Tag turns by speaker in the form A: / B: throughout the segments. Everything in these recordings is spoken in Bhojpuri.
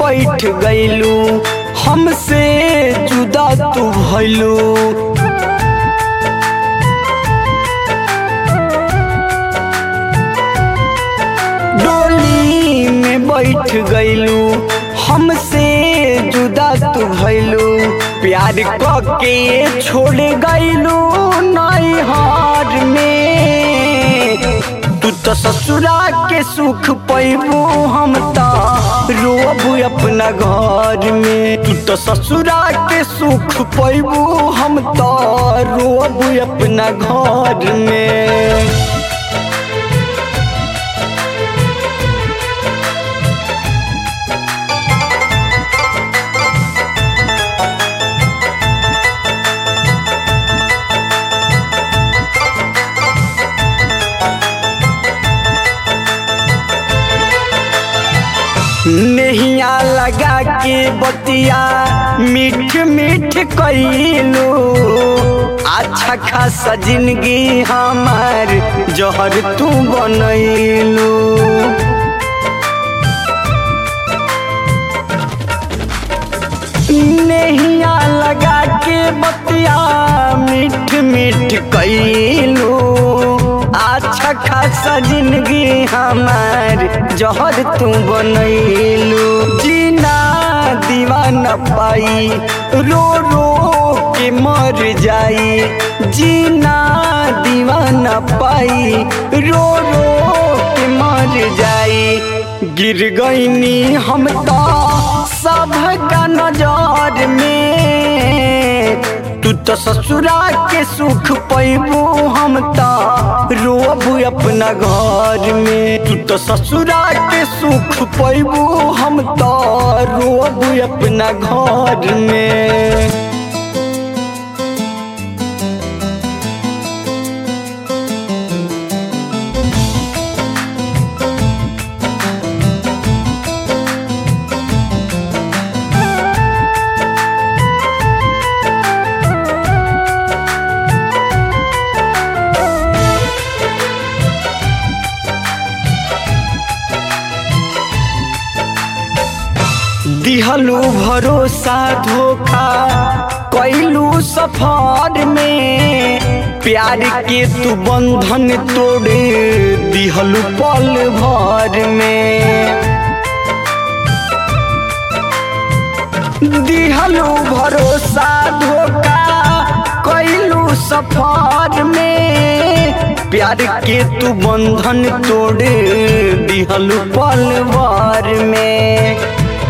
A: बैठ गईलू हमसे जुदा तू भइलू डोली में बैठ गईलू हमसे जुदा तू भइलू प्यार क के छोड़ गईलू नई हार में तू तो ससुरा के सुख पैबू हम तो रोब अपना घर में तू तो ससुरा के सुख पैबू हम तो रोब अपना घर में नहिया लगा के बतिया मीठ मीठ कैलू अच्छा खासा जिंदगी हमार जहर तू बनैलू नहिया लगा के बतिया मीठ मीठ कैलू अच्छा खासा जिंदगी हमार जहर तू बनैलू जीना दीवाना पाई रो रो के मर जाई जीना दीवाना पाई रो रो के मर जाई गिर गईनी हम तो सब का नजर में तू तो ससुरा के सुख पैबू हम तो रोब अपना घर में तू तो ससुरा के सुख पैबू हम तो रोब अपना घर में दिहलू भरोसा धोखा कैलू सफर में प्यार के तू बंधन तोड़े दिहलू पल भर में दिहलू भरोसा धोखा कैलू सफर में प्यार के तू बंधन तोड़े दिहलू पल भर में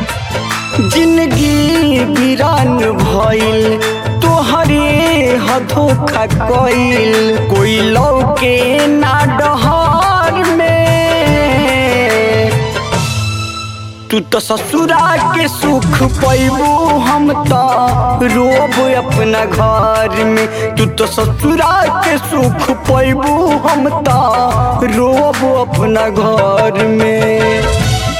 A: जिंदगी वीरान भइल तोहरे हधोखा कइल कोई लौके ना डहर में तू तो ससुरा के सुख पैबू हम तो रोब अपना घर में तू तो ससुरा के सुख पैबू हम तो रोब अपना घर में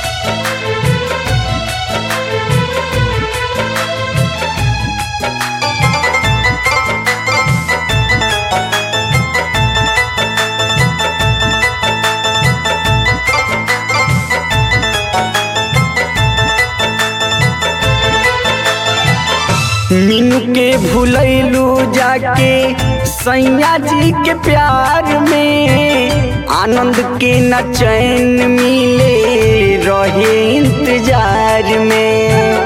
A: मीनू के भूलैलू जाके सैया जी के प्यार में आनंद के न चैन मिले रहे इंतजार में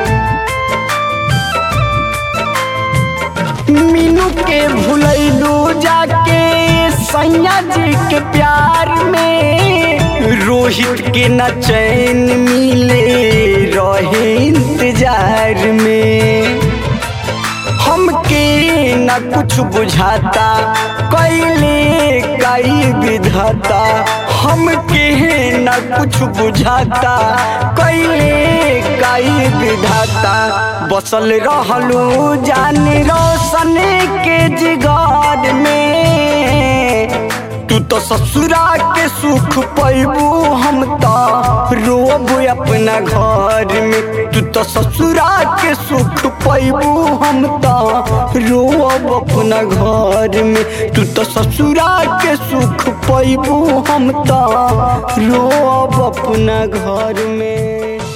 A: मीनू के भूलैलू जाके सैया जी के प्यार में रोहित के न चैन मिले रहे इंतजार में हमके न कुछ बुझाता कैले कई विधाता हमके न कुछ बुझाता कैले कई विधाता बसल रहलू जान रोशन के जिगार में तू तो ससुरा के सुख पैबू हम तो रोब अपना घर में तू तो ससुरा के सुख पैबू हम तो रोब अपना घर में तू तो ससुरा के सुख पैबू हम तो रोब अपना घर में